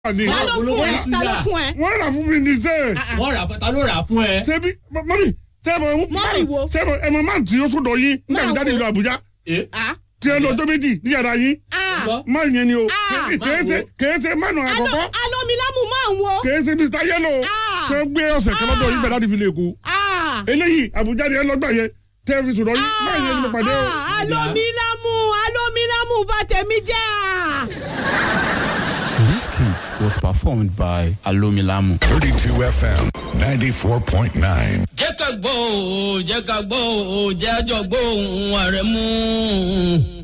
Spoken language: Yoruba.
ni. ta ló fún ẹ ta ló fún ẹ. wọ́n rà fún mi ní sẹ́ẹ̀. wọ́n rà ta ló rà fún ẹ. ṣebí mọ́mí sẹ́ẹ̀mọ̀ Mọ́mì wo? sẹ́ẹ̀mọ̀ ẹ̀mọ̀ máa ń tí ó sọ̀dọ̀ yín nígbà tí Máa jáde wo? ìlú Àbújá ẹ Ah, tí ẹ lọ ọjọ́ méjì ní yàrá yín ah. gbọ́. máa yẹn ni o Ah. kèé ṣe kèé ṣe mánu Alo- àkọ́kọ́ alomilamu máa ń wo. kèé ṣe Mr Yellow Ah. ṣe gbé ọ̀sẹ̀ kan lọ́dọ̀ yín bẹ̀rẹ̀ láti fi lè kú Ah, eléyìí Àbújá ni ẹ lọ́gbà yẹn tẹ́ ẹ fi sọ̀dọ̀ yín máa yẹn ni mo pàdé o. ah, alomilamu alomilamu bá tẹ̀mí jẹ́ à. This kit was performed by Alomilamu. 32 FM 94.9. jẹ́ ká gbọ́ òun jẹ́ ká gbọ́ òun jẹ́ àjọ gbọ́ òun ààrẹ mú un.